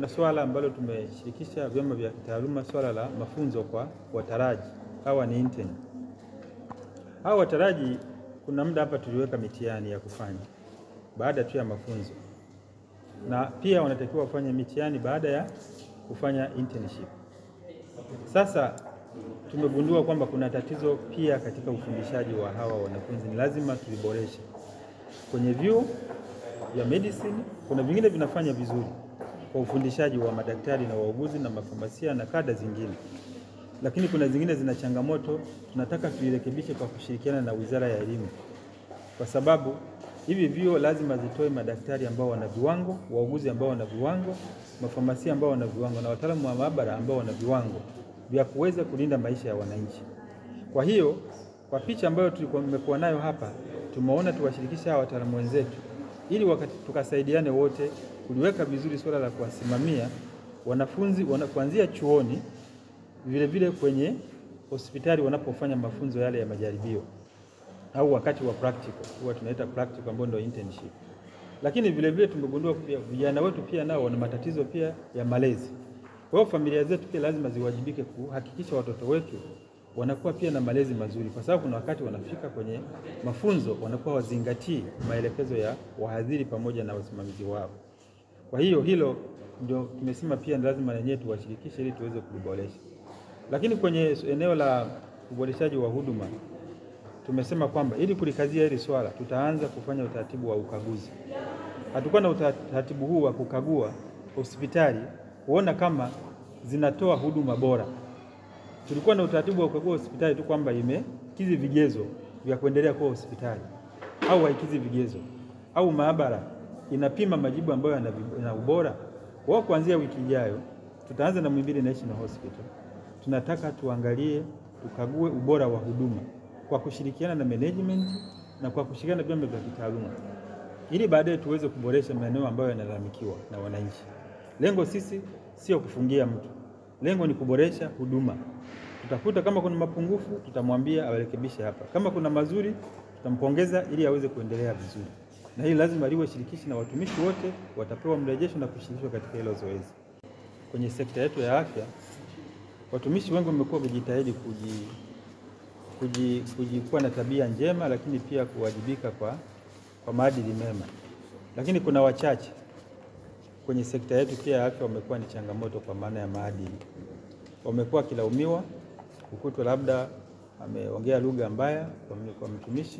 kuna swala ambalo tumeshirikisha vyama vya kitaaluma, swala la mafunzo kwa wataraji. Hawa ni intern. Hawa wataraji, kuna muda hapa tuliweka mitihani ya kufanya baada tu ya mafunzo, na pia wanatakiwa wafanye mitihani baada ya kufanya internship. Sasa tumegundua kwamba kuna tatizo pia katika ufundishaji wa hawa wanafunzi, ni lazima tuliboreshe kwenye vyuo vya medicine. Kuna vingine vinafanya vizuri kwa ufundishaji wa madaktari na wauguzi na mafamasia na kada zingine, lakini kuna zingine zina changamoto. Tunataka tuirekebishe kwa kushirikiana na Wizara ya Elimu, kwa sababu hivi vyuo lazima zitoe madaktari ambao wana viwango, wauguzi ambao wana viwango, mafamasia ambao wana viwango na wataalamu wa maabara ambao wana viwango vya kuweza kulinda maisha ya wananchi. Kwa hiyo kwa picha ambayo tumekuwa nayo hapa, tumeona tuwashirikishe hawa wataalamu wenzetu ili wakati tukasaidiane wote kuliweka vizuri suala la kuwasimamia wanafunzi wana, kuanzia chuoni vile vile kwenye hospitali wanapofanya mafunzo yale ya majaribio au wakati wa practical, huwa tunaita practical ambayo ndio internship. Lakini vile vile tumegundua pia vijana wetu pia nao wana matatizo pia ya malezi. Kwa hiyo familia zetu pia lazima ziwajibike kuhakikisha watoto wetu wanakuwa pia na malezi mazuri, kwa sababu kuna wakati wanafika kwenye mafunzo wanakuwa wazingatii maelekezo ya wahadhiri pamoja na wasimamizi wao. Kwa hiyo hilo ndio tumesema pia ni lazima wenyewe tuwashirikishe ili tuweze kuliboresha. Lakini kwenye eneo la uboreshaji wa huduma tumesema kwamba ili kulikazia hili swala tutaanza kufanya utaratibu wa ukaguzi. Hatukuwa na utaratibu huu wa kukagua hospitali kuona kama zinatoa huduma bora. Tulikuwa na utaratibu wa kukagua hospitali tu kwamba imekizi vigezo vya kuendelea kuwa hospitali au haikizi vigezo, au maabara inapima majibu ambayo yana ubora. Kwa hiyo kuanzia wiki ijayo tutaanza na Muhimbili National Hospital. Tunataka tuangalie, tukague ubora wa huduma kwa kushirikiana na management na kwa kushirikiana na vyama vya kitaaluma ili baadaye tuweze kuboresha maeneo ambayo yanalalamikiwa na wananchi. Lengo sisi sio kufungia mtu, lengo ni kuboresha huduma. Tutakuta kama kuna mapungufu, tutamwambia arekebishe hapa. Kama kuna mazuri, tutampongeza ili aweze kuendelea vizuri, na hili lazima liwe shirikishi na watumishi wote watapewa mrejesho na kushirikishwa katika hilo zoezi. Kwenye sekta yetu ya afya, watumishi wengi wamekuwa wakijitahidi kuji kuji, kuji kuwa na tabia njema, lakini pia kuwajibika kwa, kwa maadili mema, lakini kuna wachache kwenye sekta yetu pia ya afya wamekuwa ni changamoto kwa maana ya maadili. Wamekuwa wakilaumiwa kukutwa labda ameongea lugha mbaya kwa, kwa mtumishi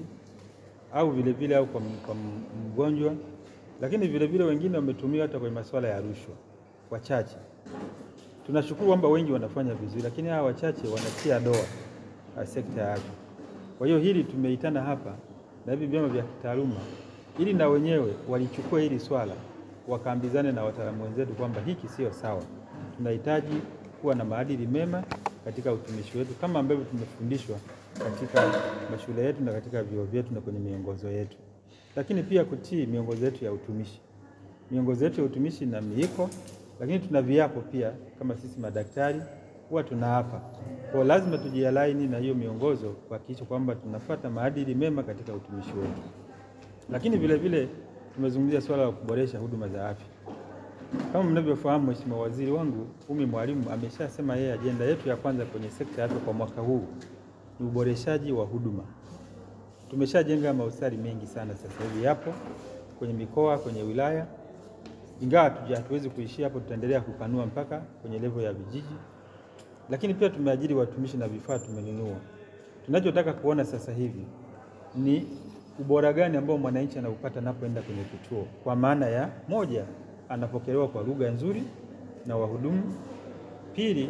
au vilevile vile au kwa, kwa mgonjwa, lakini vilevile wengine wametumiwa hata kwenye masuala ya rushwa. Wachache tunashukuru kwamba wengi wanafanya vizuri, lakini hawa wachache wanatia doa sekta ya afya. Kwa hiyo hili tumeitana hapa na hivi vyama vya kitaaluma ili na wenyewe walichukua hili swala wakaambizane na wataalamu wenzetu kwamba hiki sio sawa, tunahitaji kuwa na maadili mema katika utumishi wetu kama ambavyo tumefundishwa katika mashule yetu na katika vyuo vyetu na kwenye miongozo yetu, lakini pia kutii miongozo yetu ya utumishi. Miongozo yetu ya utumishi na miiko, lakini tuna viapo pia kama sisi madaktari huwa tunaapa. Kwa lazima tujialaini na hiyo miongozo kuhakikisha kwamba tunafuata maadili mema katika utumishi wetu, lakini vile vile tumezungumzia swala la kuboresha huduma za afya. Kama mnavyofahamu, Mheshimiwa Waziri wangu Umi Mwalimu ameshasema yeye ajenda yetu ya kwanza kwenye sekta ya afya kwa mwaka huu ni uboreshaji wa huduma. Tumeshajenga mahospitali mengi sana, sasa hivi yapo kwenye mikoa, kwenye wilaya, ingawa hatuwezi kuishia hapo, tutaendelea kupanua mpaka kwenye levo ya vijiji, lakini pia tumeajiri watumishi na vifaa tumenunua. Tunachotaka kuona sasa hivi ni ubora gani ambao mwananchi anaupata anapoenda kwenye kituo, kwa maana ya moja, anapokelewa kwa lugha nzuri na wahudumu; pili,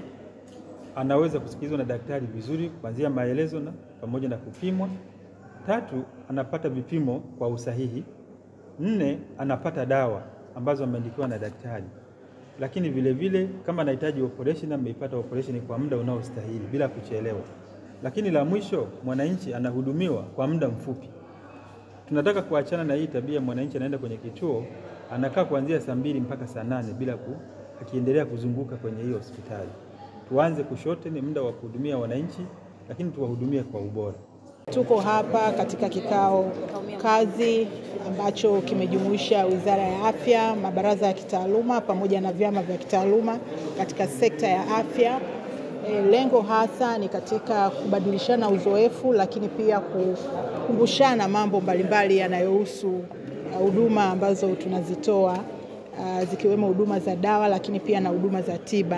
anaweza kusikilizwa na daktari vizuri kuanzia maelezo na pamoja na kupimwa; tatu, anapata vipimo kwa usahihi; nne, anapata dawa ambazo ameandikiwa na daktari, lakini vile vile kama anahitaji operation ameipata operation kwa muda unaostahili bila kuchelewa. Lakini la mwisho, mwananchi anahudumiwa kwa muda mfupi. Tunataka kuachana na hii tabia, mwananchi anaenda kwenye kituo anakaa kuanzia saa mbili mpaka saa nane bila ku, akiendelea kuzunguka kwenye hiyo hospitali. Tuanze kushorten muda wa kuhudumia wananchi, lakini tuwahudumie kwa ubora. Tuko hapa katika kikao kazi ambacho kimejumuisha Wizara ya Afya, mabaraza ya kitaaluma pamoja na vyama vya kitaaluma katika sekta ya afya. E, lengo hasa ni katika kubadilishana uzoefu lakini pia kukumbushana mambo mbalimbali yanayohusu huduma ambazo tunazitoa uh, zikiwemo huduma za dawa lakini pia na huduma za tiba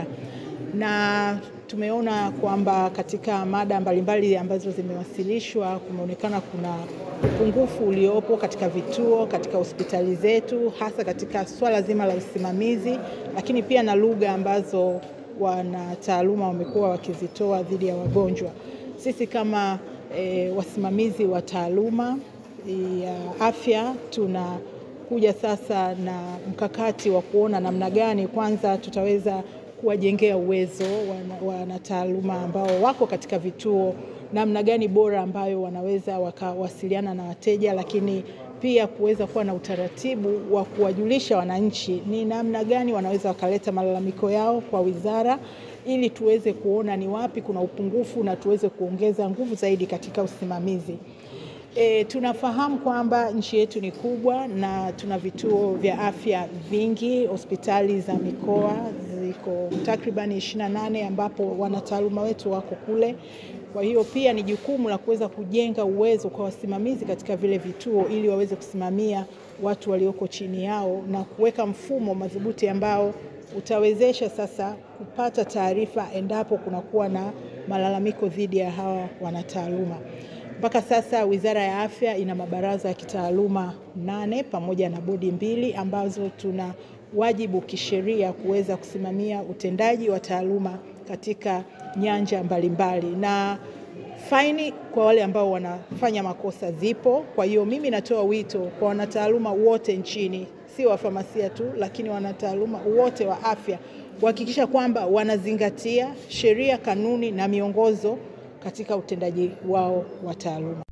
na tumeona kwamba katika mada mbalimbali ambazo zimewasilishwa kumeonekana kuna upungufu uliopo katika vituo, katika hospitali zetu, hasa katika swala zima la usimamizi, lakini pia na lugha ambazo wanataaluma wamekuwa wakizitoa dhidi ya wagonjwa. Sisi kama e, wasimamizi wa taaluma ya afya tunakuja sasa na mkakati wa kuona namna gani kwanza tutaweza kuwajengea uwezo wanataaluma ambao wako katika vituo, namna gani bora ambayo wanaweza wakawasiliana na wateja, lakini pia kuweza kuwa na utaratibu wa kuwajulisha wananchi ni namna gani wanaweza wakaleta malalamiko yao kwa wizara, ili tuweze kuona ni wapi kuna upungufu na tuweze kuongeza nguvu zaidi katika usimamizi. E, tunafahamu kwamba nchi yetu ni kubwa na tuna vituo vya afya vingi, hospitali za mikoa ziko takriban 28 ambapo wanataaluma wetu wako kule. Kwa hiyo pia ni jukumu la kuweza kujenga uwezo kwa wasimamizi katika vile vituo ili waweze kusimamia watu walioko chini yao na kuweka mfumo madhubuti ambao utawezesha sasa kupata taarifa endapo kunakuwa na malalamiko dhidi ya hawa wanataaluma. Mpaka sasa Wizara ya Afya ina mabaraza ya kitaaluma nane pamoja na bodi mbili ambazo tuna wajibu kisheria kuweza kusimamia utendaji wa taaluma katika nyanja mbalimbali mbali. Na faini kwa wale ambao wanafanya makosa zipo. Kwa hiyo mimi natoa wito kwa wanataaluma wote nchini, sio wafamasia tu, lakini wanataaluma wote wa afya kuhakikisha kwamba wanazingatia sheria, kanuni na miongozo katika utendaji wao wa taaluma.